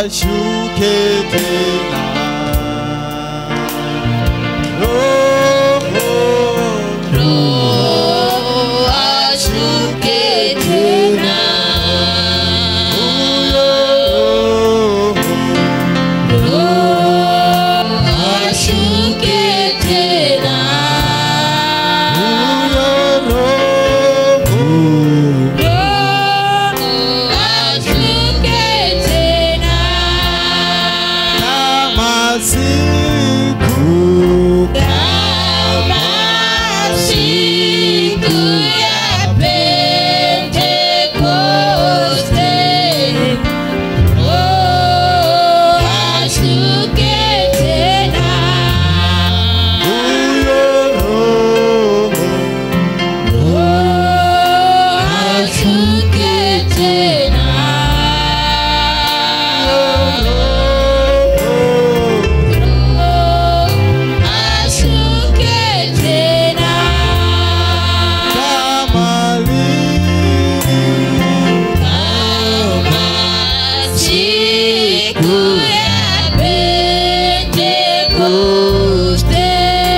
ashuke tena. Roho, Roho ashuke tena. Roho, Roho ashuke tena. Roho, Roho ashuke tena. kama siku Kama siku ya Pentekoste, Roho ashuke tena. huyo Roho Roho ashuke tena. Roho ashuke tena. kama lini Kama siku ya Pentekoste,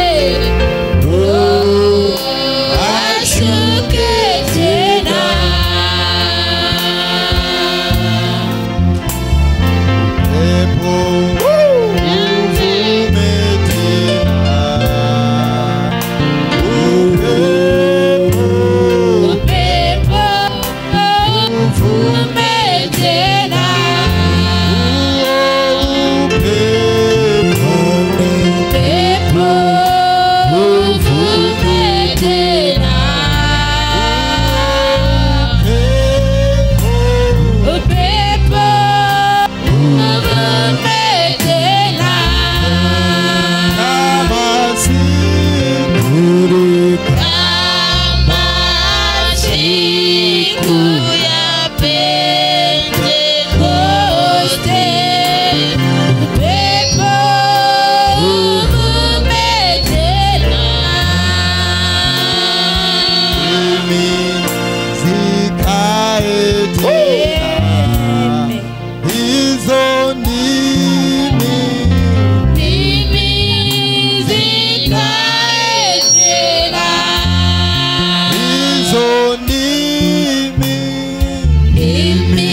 Roho ashuke tena. Pepo uvume tena. Upepo Upepo uvume tena. upepo Upepo uvume tena. Upepo uvume tena. kama siku Kama siku ya Pentekoste, upepo uvume tena. mimi zikae tena. Hizo ndimi Mimi zikae tena. hizo ndimi Mimi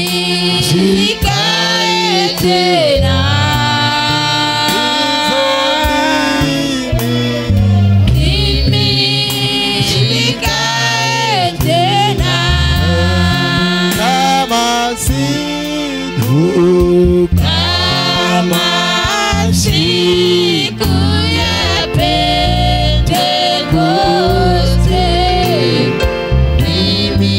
zikae tena. Mimi zikae tena. kama siku Kama siku ya Pentekoste, mimi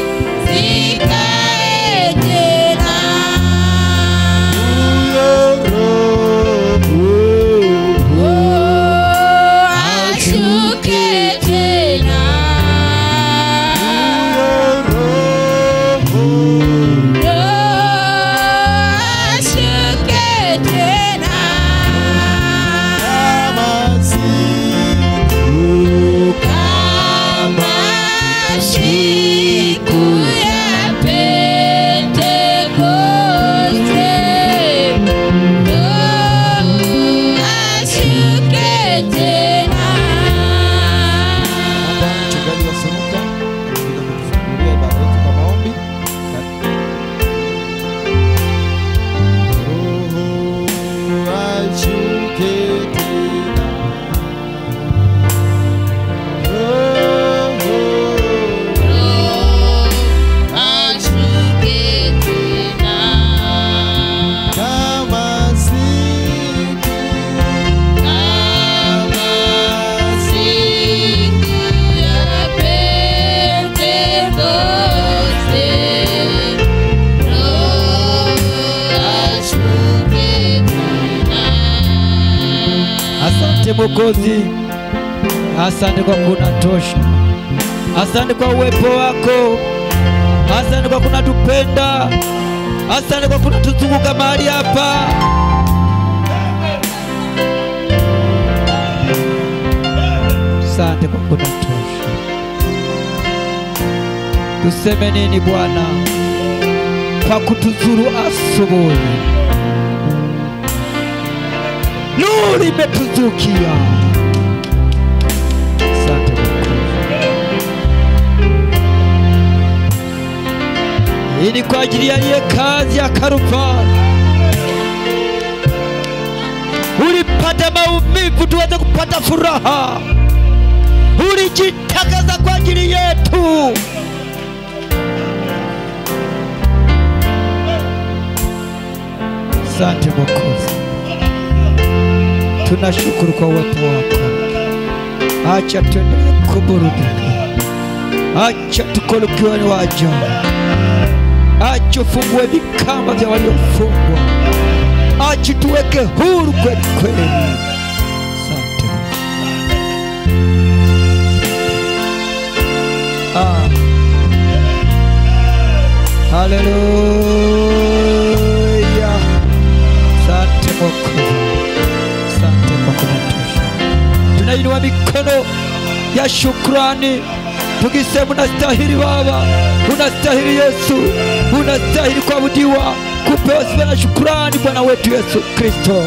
zikae tena. Oh, ashuke tena. Roho ashuke tena. Kama siku ya Pentekoste, Roho ashuke tena. Mchungaji wa Semuka atakuja kutufungulia ibada yetu kwa maombi. Roho ashuke tena. Roho Ashuke tena. kama siku Kama siku ya Pentekoste, Roho ashuke tena. Asante Mwokozi, asante kwa kunatosha, asante kwa uwepo wako, asante kwa kunatupenda, asante kwa kunatuzunguka mahali hapa. Asante kwa kunatosha. Tuseme nini Bwana? pa kutuzuru asubuhi. Nuru imetuzukia. Asante Mwokozi. Hii ni kwa ajili ya ile kazi ya Kalvari. Ulipata maumivu tuweze kupata furaha. Ulijitakaza kwa ajili yetu. Asante Mwokozi, tunashukuru kwa uwepo wako. Acha tuendelee kuburudika, acha tukole ukiwa ni wa ajabu, acha ufungue vikamba vya waliofungwa, acha tuweke huru kweli kweli. Asante ah. Haleluya. Asante Mwokozi, asante kwa kunitosha. Tunainua mikono ya shukrani tukisema, unastahili Baba, unastahili Yesu, unastahili kuabudiwa, kupewa sifa na shukrani, Bwana wetu Yesu Kristo.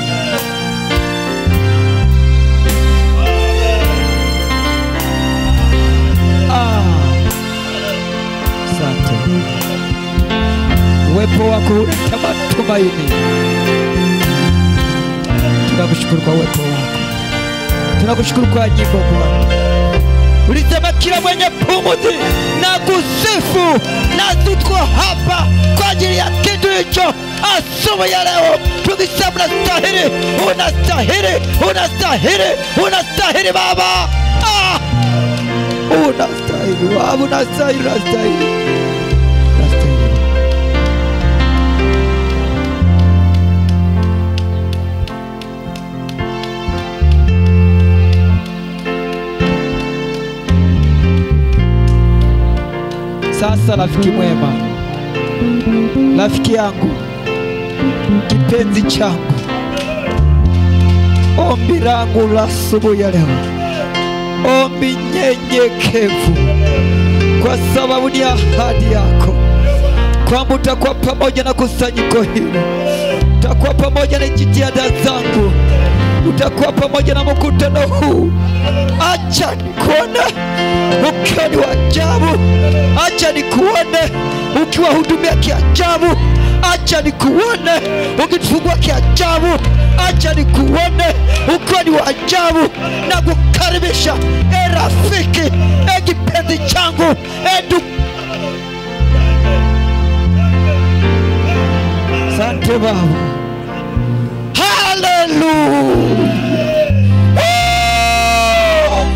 Ah, asante uwepo wako huleta matumaini. Tunakushukuru kwa uwepo wako, tunakushukuru kwa nyimbo Bwana. Ulisema kila mwenye pumzi na kusifu, nasi tuko hapa kwa ajili ya kitu hicho asubuhi ya leo, tukisema unastahili, unastahili, unastahili, unastahili Baba, ah! unastahili Baba, unastahili, unastahili, unastahili. Sasa rafiki mwema, rafiki yangu, kipenzi changu, ombi langu la asubuhi ya leo, ombi nyenyekevu, kwa sababu ni ahadi yako kwamba utakuwa pamoja na kusanyiko hili, utakuwa pamoja na jitihada zangu, utakuwa pamoja na mkutano huu. Acha nikuone ukiwa ni wa ajabu, acha nikuone ukiwahudumia kiajabu, acha nikuone ukitufungua kiajabu, acha nikuone ukiwa ni wa ajabu na kukaribisha. E rafiki, e kipenzi changu, e ndugu Asante Baba. Haleluya. Oh!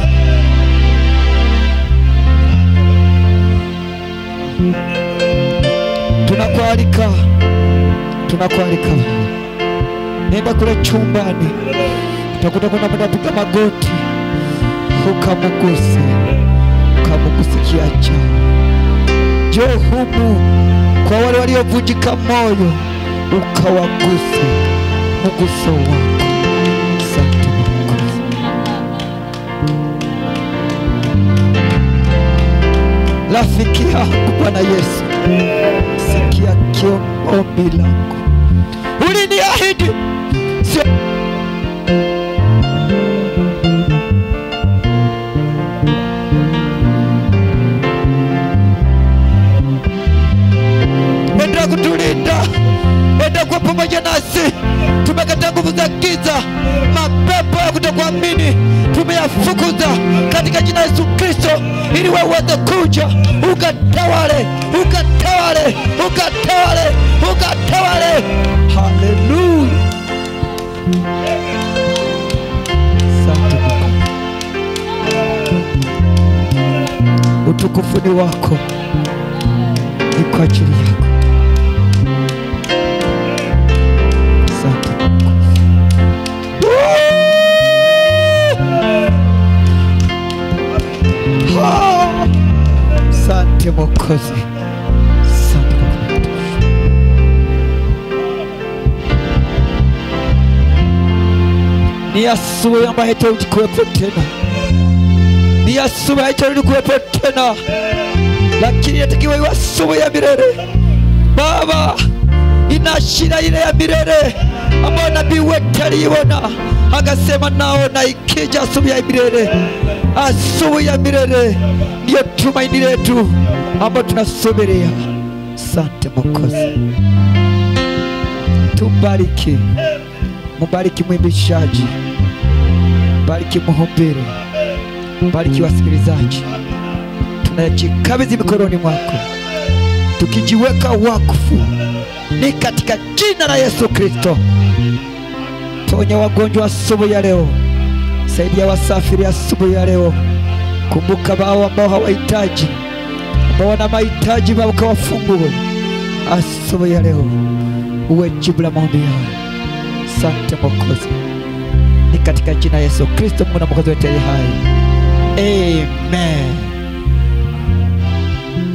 Tunakualika, tunakualika Baba. Nenda kule chumbani, utakuta kuna mtu apiga magoti, ukamuguse, ukamuguse kiacha. Njoo humu kwa wale waliovunjika moyo, ukawaguse mguso wako. Asante Mwokozi. Rafiki yangu Bwana Yesu, sikia kio ombi langu, uliniahidi sio enda kutulinda, enda kuwa pamoja nasi. Tumekataa nguvu za giza, mapepo ya kutokuamini tumeyafukuza katika jina la Yesu Kristo, ili wewe uweze kuja ukatawale, ukatawale, ukatawale, ukatawale. Haleluya! Asante Mungu. Utukufu ni wako, ni kwa ajili yako. Asante Mungu. Woo! Ah! Asante Mwokozi, asante kwa kunitosha. Ni asubuhi ambayo haitarudi kuwepo tena, ni asubuhi haitarudi kuwepo tena, lakini inatakiwa iwe asubuhi ya milele. Baba, inaashiria ile ya milele ambayo nabii wetu aliiona akasema, naona ikija asubuhi ya milele. Asubuhi ya milele ndiyo tumaini letu ambayo tunasubiria. Asante Mwokozi, tubariki, mubariki mwimbishaji, bariki mhubiri, bariki wasikilizaji, tunajikabidhi mikononi mwako tukijiweka wakfu ni katika jina la Yesu Kristo. Ponya wagonjwa asubuhi ya leo, saidia wasafiri asubuhi ya leo. Kumbuka wao ambao hawahitaji, ambao wana mahitaji, Baba ukawafungue asubuhi ya leo, uwe jibu la maombi yao. Asante Mwokozi, ni katika jina la Yesu Kristo, Mungu na Mwokozi wetu aliye hai, amen.